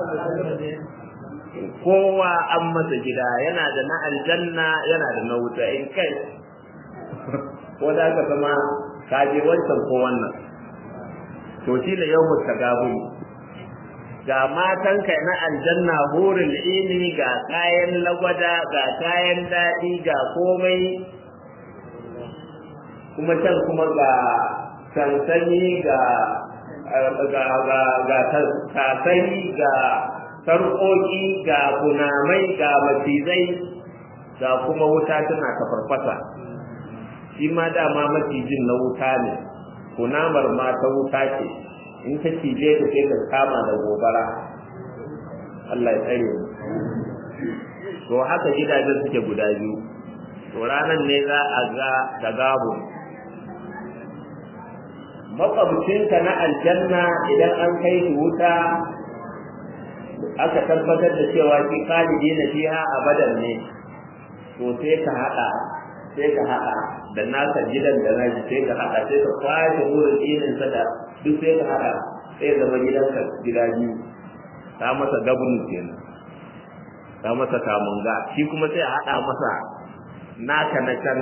kowa an masa gida yana da na aljanna yana da na wuta in kai ko da ka zama kaje wancan ko wannan to shi ne yau mutagabu ga matanka na aljanna hurin ini ga kayan lagwada ga kayan daɗi ga komai kuma can kuma ga sansani ga ga ga ga tasani ga sarƙoƙi ga kunamai ga macizai ga kuma wuta tana ta farfasa shi ma dama macijin na wuta ne kunamar ma ta wuta ce in ka cije ta sai ka kama da gobara Allah ya tsare mu to haka gidajen suke guda biyu to ranar ne za a ga tagabu makwabcinka na aljanna idan an kai shi wuta aka tabbatar da cewa shi khalidi na fiha abadan ne to sai ka haɗa sai ka haɗa da nasa gidan da naji sai ka haɗa sai ka kwashe wurin ilin sa da duk sai ka haɗa sai zama gidanka gida biyu ta masa gabnu kenan ta masa kamunga shi kuma sai a haɗa masa naka na can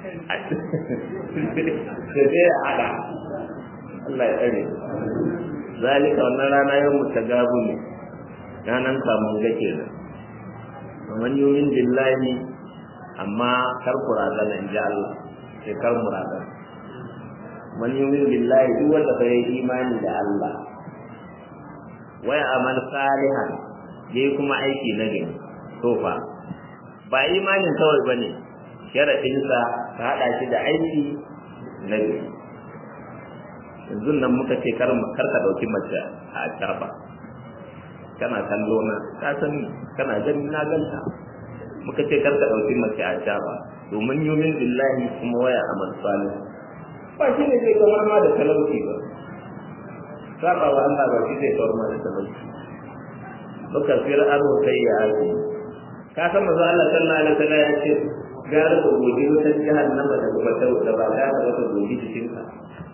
sai sai a haɗa Allah ya tsare zalika wannan rana yau mutagabu ne ranan kamunga kenan man yumin billahi amma kar ku razana in ji Allah sai kar mu razana man yumin billahi duk wanda bai yi imani da Allah waya amal salihan yayi kuma aiki na gani to fa ba imanin kawai bane sharadin sa ka hada shi da aiki na gani yanzu nan muka ce kar kar ka dauki mace a taba kana kallo na ka sani kana gani na ganta muka ce karka ɗauki mace a sha ba domin yumin billahi kuma waya a salih ba shi ne zai kamar ma da talauci ba saba wa Allah ba shi zai kamar ma da talauci baka fira aro sai ya aji ka san manzo Allah sallallahu alaihi wasallam ya ce gara ka gobe wata jahannama da kuma ta da ba za ka wata gobe cikin ka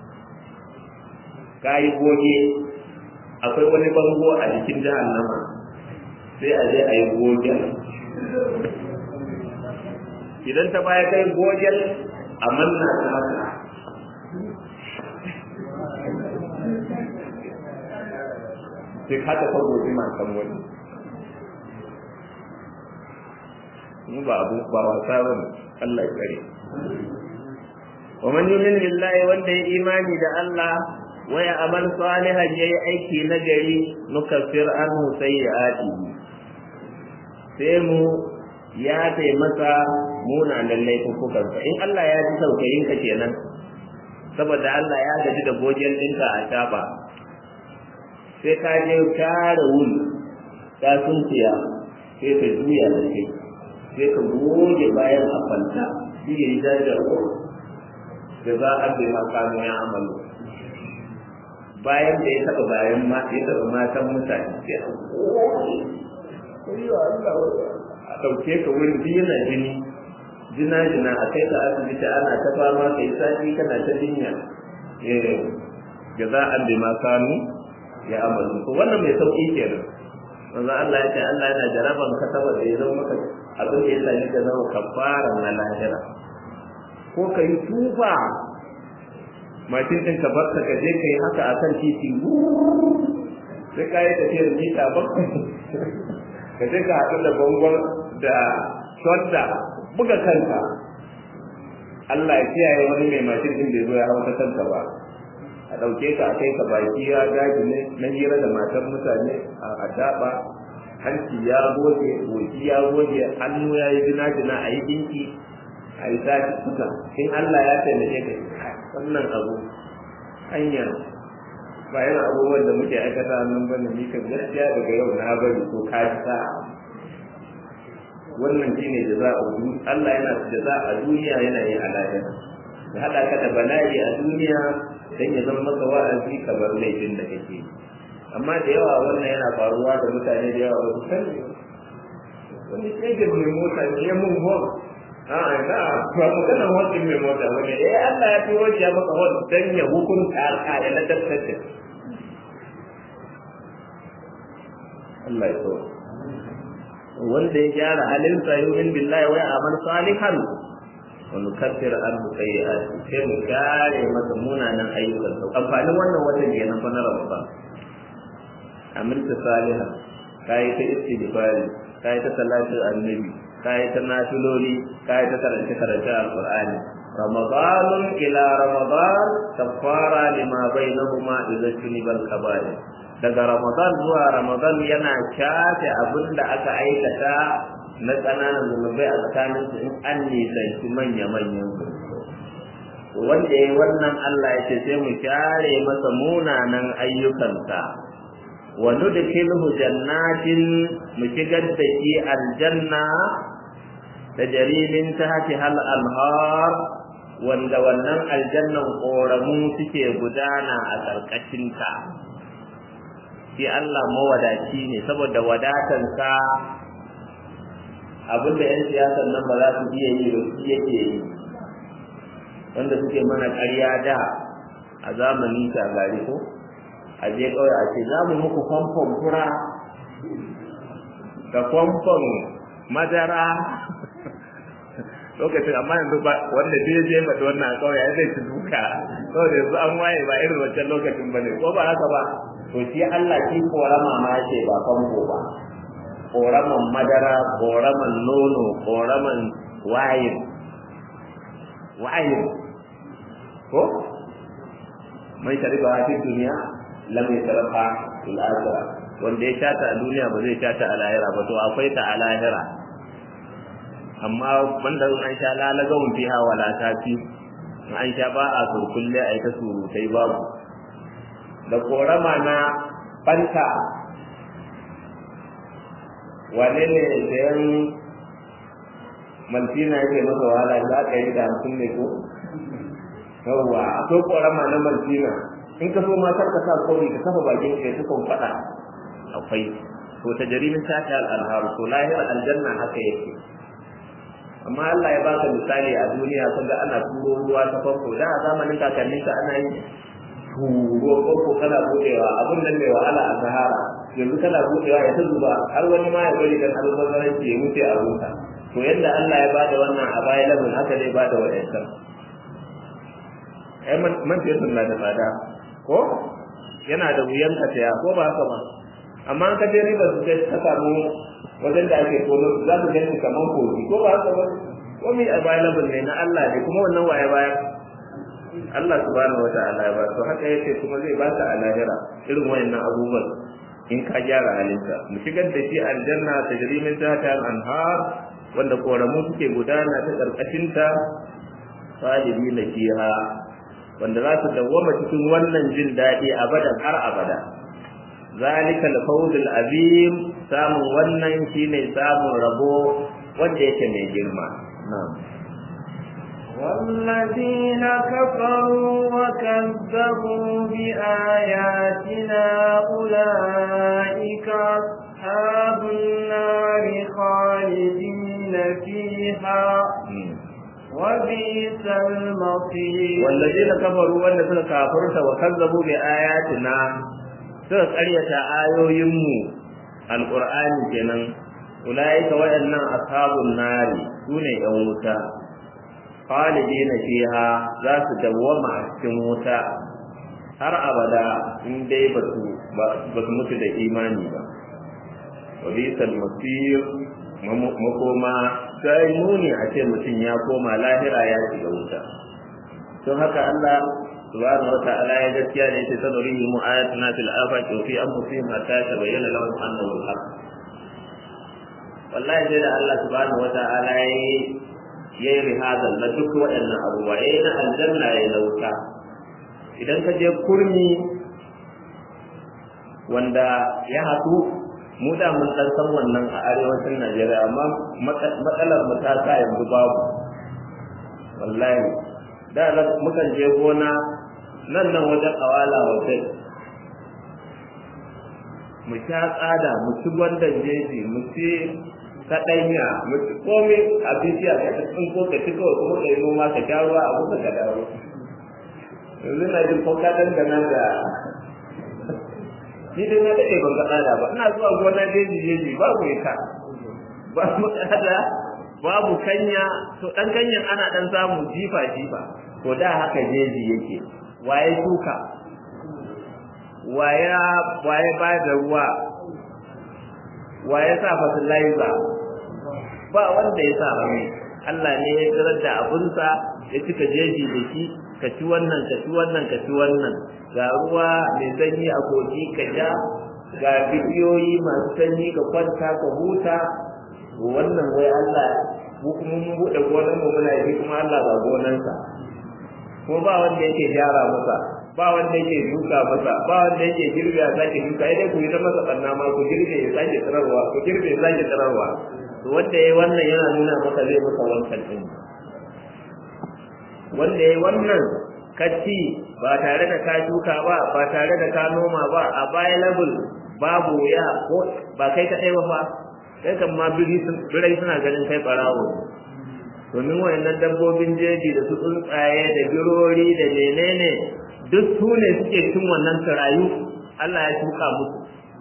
kai goge akwai wani bango a jikin jahannama sai a je a yi gogen idan ta baya kai gojen a manna ta haka sai haka ta gobe matan wani mu ba abu ba wasa ba ne Allah ya kare wa man yumin billahi wanda ya imani da Allah wa ya amal salihan yayi aiki na gari nukaffir anhu sayyi'atihi sai mu ya tai masa munanan laifukansa in Allah ya ji saukayin ka kenan saboda Allah ya gaji da gojen ɗinka a shafa sai ka je kare wuri ka suntiya sai ka juya da kai sai ka goge bayan a kwanta shi ya yi jajar ko da za a bai ma kanu ya amalu bayan da ya taɓa bayan ma ya taɓa matan mutane sai a goge a ɗauke ka wurin biyu yana jini jina jina a kai ka asibiti ana ta fama kai sati kana ta jinya jaza'an bi ma kanu ya amalu to wannan mai sauki kenan manzo Allah ya ce Allah yana jaraban ka saboda ya zama maka abin da ya sani ka zama kafara na lahira ko ka yi tufa mashin ɗin ka bar ka je ka yi haka akan titi sai ka yi tafiyar mita bakwai ka je ka haɗu da bangon da shadda buga kanka Allah ya kiyaye wani mai mashin din da zo ya hau ta kanka ba a ɗauke ka a kai ka baki ya gaji ne na hira da matan mutane a daɓa hanci ya goge goki ya goge hannu ya yi jina jina a yi dinki a yi sati suka in Allah ya taimake ka wannan abu hanya ba yana abubuwan da muke aikata nan bane ni kan gaskiya daga yau na bari ko ka sa wannan shine jaza'a Allah yana jaza'a a duniya yana yi a lahira ya hada ka da bala'i a duniya dan ya zama maka wa'azi ka bar laifin da kake amma da yawa wannan yana faruwa da mutane da yawa wasu kan wani shegin mai mota ne ya mun hon a na ba maganar hon mai mota wani eh Allah ya fi wani ya maka hon dan ya hukunta ka ya ladabtar da Allah ya so wanda ya gyara halinsa yumin billahi wa amal salihan wa nukaffir anhu sayyi'ati sai mu kare masa munanan ayyukan sa amfanin wannan watan kenan fa na Ramadan amilta salihan kai ta istighfari kai ta salatu annabi kai ta nafiloli kai ta karanta karanta alqur'ani ramadan ila ramadan kafara lima bainahuma idza tunibal kaba'ir daga Ramadan zuwa Ramadan yana shafe abin da aka aikata na ƙananan zunubai a tsakanin su in an nisanci manya-manyan wanda ya wannan Allah ya ce sai mu share masa munanan ayyukansa wa nudkhilhu jannatin mu shigar da shi aljanna da jarimin tahti hal anhar wanda wannan aljannan koramu suke gudana a karkashinta shi Allah mawadaci ne saboda wadatansa abinda 'yan siyasan nan ba za su iya yi ba su yake yi wanda suke mana ƙarya da a zamanin shagari ko a je kawai a ce za mu muku famfon fura da famfon madara lokacin amma yanzu ba wanda zai je mata wannan a kawai ya zai ci duka saboda yanzu an waye ba irin wancan lokacin ba ne ko ba haka ba to shi Allah shi korama ma ce ba famfo ba koraman madara koraman nono koraman wayin wayin ko mai shari'a a cikin duniya lam yasrafa fil akhirah wanda ya shata a duniya ba zai shata a lahira ba to akwai ta a lahira amma banda in an sha lalagawun fiha wala tafi in an sha ba a surkulle a ita surutai babu da korama na fanta wane ne sayan maltina yake masa wahala za ka yi da hamsin ne ko yawwa akwai korama na maltina in ka so ma kar ka sa kori ka kafa bakin ka ta kan fada akwai to ta jarimin ta ta al-anharu to lahir aljanna haka yake amma Allah ya baka misali a duniya kun ga ana turo ruwa ta farko da a zamanin kakannin ka ana yi turo farko kana budewa abun nan mai wahala a sahara yanzu kana budewa ya ta zuba har wani ma ya bari kan albazaranci ya mutu a rusa to yadda Allah ya bada wannan a baya labin haka zai bada wa'ancan ai man fiye sunna da tsada ko yana da wuyan ka saya ko ba haka ba amma ka je riba su sai ka samu wajen da ake tono za su gani kamar kogi ko ba haka ba ko mi available ne na Allah ne kuma wannan waye baya Allah subhanahu wa ta'ala ya ba to haka yace kuma zai baka a lahira irin wayannan abubuwan in ka gyara halinka mu shigar da shi aljanna tajri min tahtiha al-anhar wanda koramu suke gudana ta karkashin ta salibina fiha wanda za su dawwama cikin wannan jin daɗi abadan har abada zalika al-fawz al-azim samun wannan shine samun rabo wanda yake mai girma na'am والذين كفروا وكذبوا بآياتنا أولئك أصحاب النار خالدين فيها وبئس المصير والذين كفروا وان suka kafirta wa kazzabu bi ayatina suka karyata ayoyinmu alqur'ani kenan ulaika waɗannan ashabun nari sune yan wuta khalidina fiha za su dawwama a cikin wuta har abada in dai ba su ba su mutu da imani ba wa bisal masir makoma sai muni a ce mutum ya koma lahira ya shiga wuta don haka Allah subhanahu wa ta'ala ya gaskiya ne sai sanurihi mu ayatuna fil afaqi wa fi anfusihim hatta tabayyana lahum annahu al-haq wallahi sai da Allah subhanahu wa ta'ala ya yi rihazal na duk waɗannan abubuwa ya na aljanna ya na wuta idan ka je kurmi wanda ya haɗu mu da mun dan san wannan a arewacin Najeriya amma matsalar mu ta sa yanzu babu wallahi da mukan je gona nan nan wajen awala hotel mu sha tsada mu ci gwandan jeji mu ci kaɗanya mu ci komai a bishiya ka tsin ko ka ci kawai kuma ka yi noma ka sha ruwa a kusa ka dawo yanzu na jin ko ka dangana da ni dai na daɗe ban ga tsada ba ina zuwa gona jeji jeji babu ita babu tsada babu kanya to ɗan kanyan ana ɗan samu jifa jifa to da haka jeji yake waye shuka waye waye ba da ruwa waye sa fertilizer ba wanda ya sa rami Allah ne ya tsirar da abunsa ya cika jeji da shi ka ci wannan ka ci wannan ka ci wannan ga ruwa mai sanyi a kogi ka sha ga bidiyoyi masu sanyi ka kwanta ka huta wannan wai Allah mu kuma mun buɗe gonar mu muna yi kuma Allah ba gonansa ko ba wanda yake gyara masa ba wanda yake duka masa ba wanda yake girbe ya sake duka idan ku yi ta masa ɓanna ma ku girbe ya sake tsirarwa ku girbe ya sake tsirarwa to wanda ya yi wannan yana nuna maka zai maka wancan ɗin wanda ya yi wannan kacci ba tare da ka shuka ba ba tare da ka noma ba a baya level babu ya ko ba kai kaɗai ba fa kai kan ma birai suna ganin kai ɓarawo domin wayannan dabbobin jeji da su tsuntsaye da birori da menene duk su ne suke cin wannan tarayu Allah ya shuka musu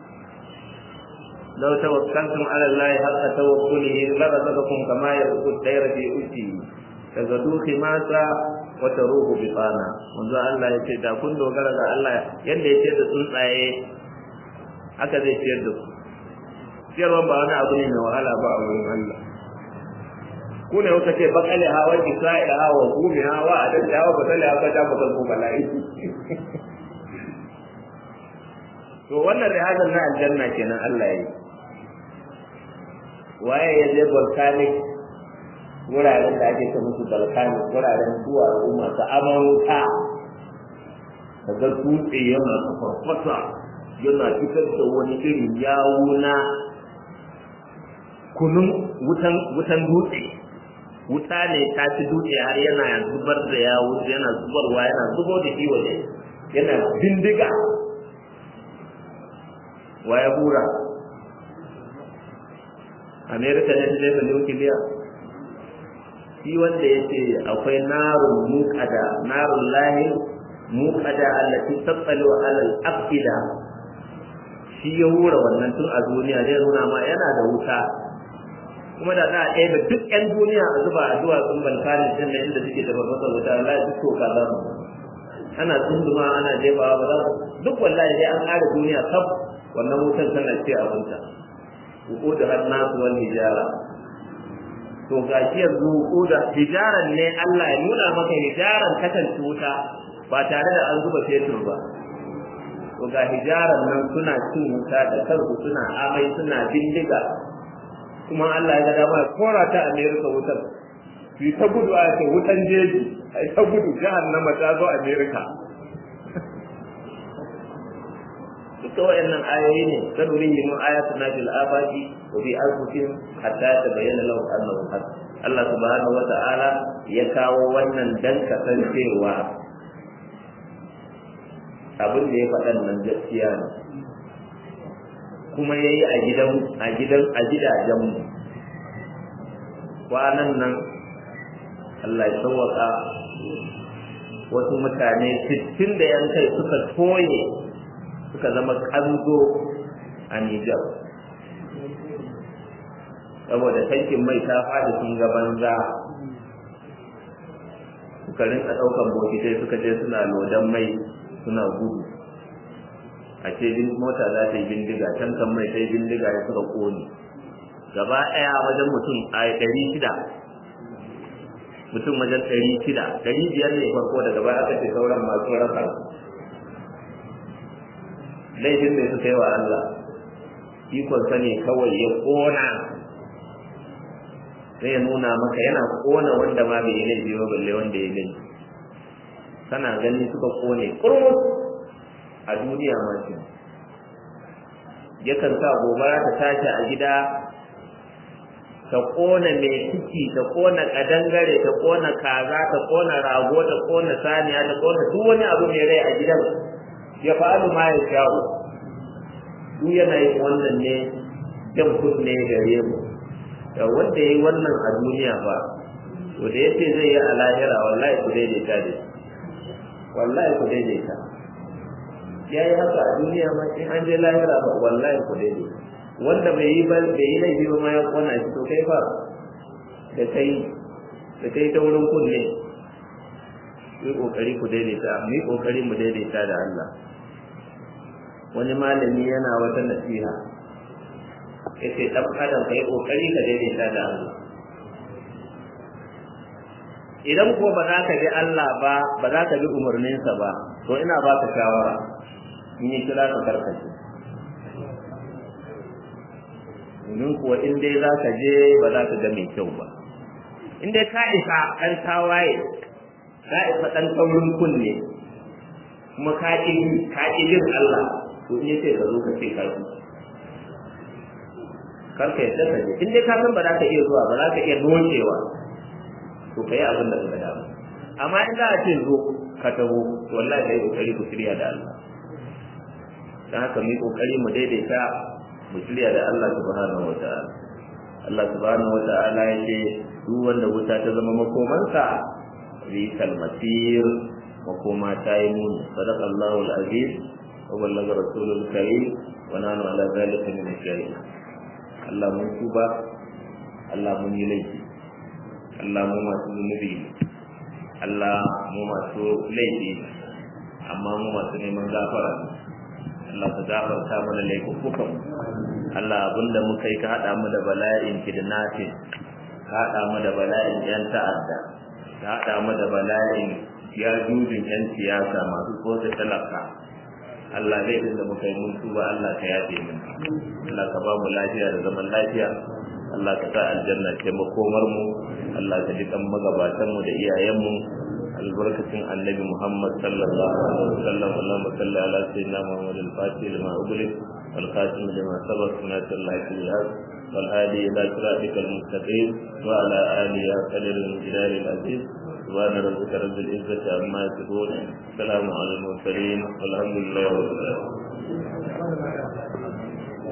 لو توكلتم على الله حق توكله لرزقكم كما يرزق الطير في أجله تغدو خماسا وتروح بطانا منذ الله يce da kun dogara ga Allah yanda ya ce da tsuntsaye haka zai ciyar da ku ciyarwa ba wani abu ne mai wahala ba a wurin Allah ku ne kuka ce bakale hawa isra'il hawa gumi hawa a dan hawa bakale hawa ta bakal ko bala'i to wannan rihazan na aljanna kenan Allah ya yi waye ya je volcanic wuraren da ake ta musu volcanic wuraren zuwa al'umma ta amurka daga dutse yana farfasa yana fitar da wani irin yawo na kunun wutan wutan dutse wuta ne ta ci dutse har yana zubar da yawo yana zubarwa yana zubo da shi waje yana bindiga wa ya hura amerika ne ta jefa nukiliya shi wanda ya ce akwai narun muƙada narun lahi muƙada allati tattali wa alal afida shi ya hura wannan tun a duniya zai nuna ma yana da wuta kuma da za a ɗaya duk 'yan duniya a zuba a duwatsun balkanin ɗin da inda suke da babbar wuta wallahi duk toka za mu ana tsunduma ana jefawa ba za duk wallahi dai an ƙara duniya kaf wannan wutar tana ce abinta wuko da hannasu wal hijara to gashi yanzu wuko da hijaran ne Allah ya nuna maka hijaran kasance wuta ba tare da an zuba fetur ba to ga hijaran nan suna cin wuta da kansu suna amai suna bindiga kuma Allah ya ga dama ya kora ta America wutar su ta gudu a ce wutan jeji ai ta gudu jahannama ta zo America duka wayannan ayoyi ne sanuri yin ayatu na fil afaqi wa bi anfusihim hatta tabayyana lahum annahu haq Allah subhanahu wata'ala ya kawo wannan dan kasancewa abin da ya faɗan nan gaskiya ne kuma yayi a gidan a gidan a gidajen mu kwanan nan Allah ya sauwaka wasu mutane 60 da yan kai suka toye suka zama kanzo a Nijar. Saboda tankin mai ta fada sun ga banza suka rinka ɗaukan bokitai suka je suna lodan mai suna gudu. A ce mota za ta yi bindiga, tankan mai ta yi bindiga ya suka ƙone. Gaba ɗaya wajen mutum a ɗari shida. Mutum wajen ɗari shida, ɗari biyar ne farko daga baya aka ce sauran masu rasa laifin da suka yi wa Allah ikonsa ne kawai ya kona sai ya nuna maka yana kona wanda ma bai yi laifi ba balle wanda ya laifi kana gani suka kone kurmus a duniya ma shi yakan sa gobara ta tashi a gida ta kona mai ciki ta kona kadangare ta kona kaza ta kona rago ta kona saniya ta kona duk wani abu mai rai a gidan ya fa'alu ma ya sha'u duk yana yin wannan ne jan kunne gare mu da wanda ya yi wannan a duniya ba to da yace zai yi a lahira wallahi ku daidaita da wallahi ku daidaita ya yi haka a duniya ma in an je lahira ba wallahi ku daidaita wanda bai yi ba bai yi laifi ba ma ya kona shi to kai fa da kai da kai ta wurin kunne yi kokari ku daidaita mu yi kokari mu daidaita da Allah wani malami yana wata nasiha yace dan adam kai kokari ka daidaita da Allah idan ko ba za ka bi Allah ba ba za ka bi umarninsa ba to ina ba ka shawara in yi kira ka karkace domin kuwa in dai za ka je ba za ka ga mai kyau ba in dai ka isa ɗan tawaye ka isa ɗan taurin kunne kuma ka ƙi ka ƙi jin Allah to in yace ka zo ka ce ka ji kar ka yadda ka je in dai ka san ba za ka iya zuwa ba za ka iya docewa to ka yi abin da ka dama amma in za a ce zo ka taho to wallahi kai kokari ku shirya da Allah dan haka mu yi kokari mu daidaita mu shirya da Allah subhanahu wataala Allah subhanahu wataala ya ce duk wanda wuta ta zama makomansa risal masir makoma ta yi muni sadaqa Allahu al-aziz wa ballaga rasulul karim wa nanu ala zalika min ash-shahidin Allah mun tuba Allah mun yi laifi Allah mu masu zunubi Allah mu masu laifi amma mu masu neman gafara Allah ka gafarta mana laifukan Allah abinda muka yi ka haɗa mu da bala'in kidnapping ka haɗa mu da bala'in yan ta'adda ka haɗa mu da bala'in ya jujin yan siyasa masu tsotsa talaka Allah laifin da muka yi mun tuba Allah ka yafe min Allah ka ba mu lafiya da zaman lafiya Allah ka sa aljanna ce makomar mu Allah ka ji kan magabatan mu da iyayen mu albarkacin annabi Muhammad sallallahu alaihi wasallam Allahumma salli ala sayyidina Muhammad al-Fatih lima ughliq wal khatim lima sabaq sunnati Allah al wal hadi ila siratika al-mustaqim wa ala alihi wa qadri al-jilal al-aziz سبحان ربك رب العزة عما يصفون سلام على المرسلين والحمد لله رب العالمين